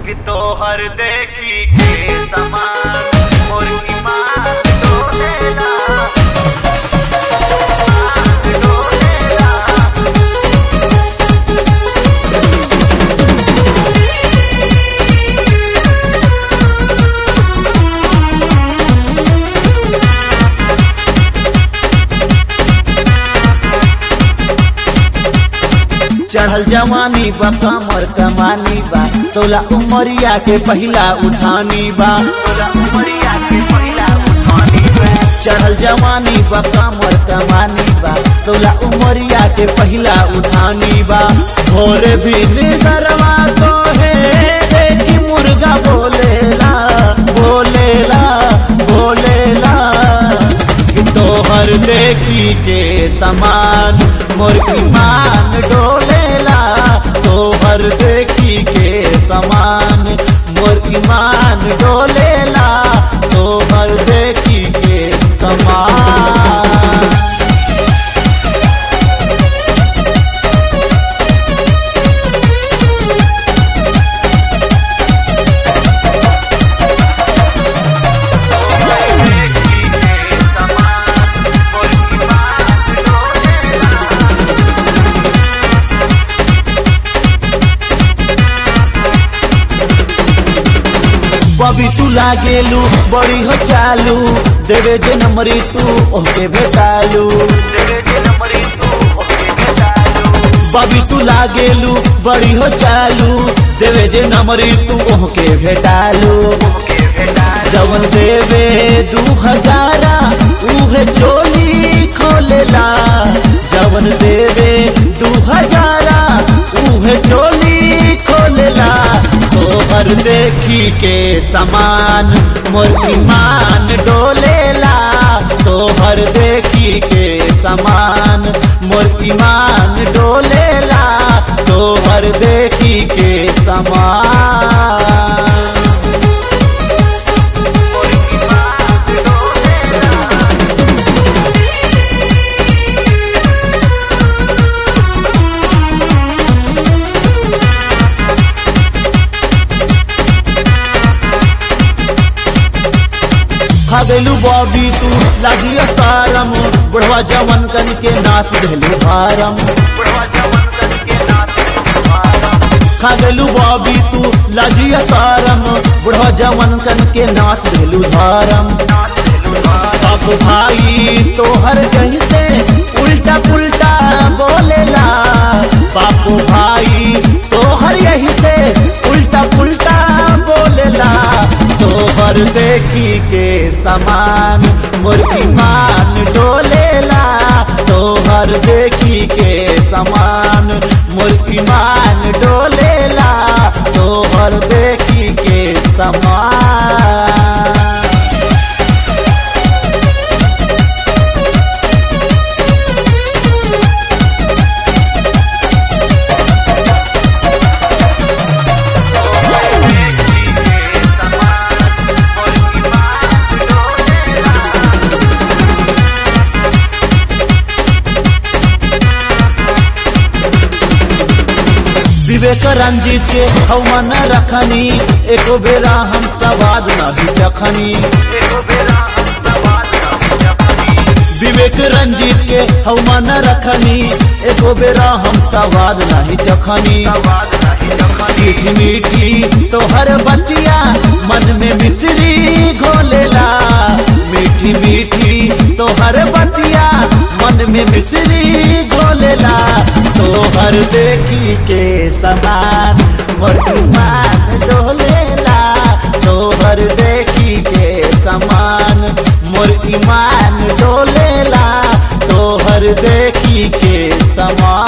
कि तोहर देखी के समान मोर ईमान डोलेला ईमान डोलेला चढ़ल जवानी बा कमर कमानी बा सोलह उमरिया के पहिला उठानी बा तोरा उमरिया के पहिला उठानी बा चढ़ल जवानी बा कमर कमानी बा सोलह उमरिया के पहिला उठानी बा भोरे भी निसरवा तो है देखी मुर्गा बोलेला बोलेला बोलेला कि तोहर देखी के समान मोर ईमान डोलेला तोहर देखी के समान मोर ईमान डोलेला तोहर देखी के समान देखी के समान मोर ईमान डोलेला बबी तू लागेलू बड़ी हो चालू देवे जे नंबरी तू ओके भेटालू तेरे जे नंबरी तू ओके बेचालू बबी तू लागेलू बड़ी हो चालू देवे जे नंबरी तू ओके भेटालू ओके बेचालू जवन देवे दू हजारा उहे चोली खोलेला जवन देवे दू हजारा उहे चोली खोलेला तोहर देखी के समान मोर ईमान डोलेला तोहर देखी के समान मोर ईमान डोलेला तोहर देखी के समान मोर ईमान डोलेला खगलू बॉबी तू लागियो सारम बुढ़वा जवन कन के नाच देलू भारम बुढ़वा जवन करके नाचे तुम्हारा खगलू बॉबी तू लागियो सारम बुढ़वा जवन कन के नाच देलू भारम नाचे तुम्हारा बाप भाई तोहर कहीं से उल्टा पुल्टा बोलेला बाप भाई तोहर यही से उल्टा पुल्टा बोलेला तोहर देखी के समान मुर्गी मान डोलेला तोहर देखी के समान मुर्गी मान डोलेला तोहर देखी के समान देखी के समान मोर ईमान डोलेला विवेक रंजीत के हवन रखनी एको बेरा हम सवाद नहीं चखनी एको बेरा हम सवाल न जपनी विवेक रंजीत के हवन रखनी एको बेरा हम सवाद नहीं चखनी सवाल नहीं जपनी मीठी मीठी तोहर बतिया मन में मिश्री घोलेला मीठी मीठी तोहर बतिया मन में मिश्री घोलेला तोहर देखी के समान मोर ईमान डोलेला तोहर देखी के समान मोर ईमान डोलेला तोहर देखी के समान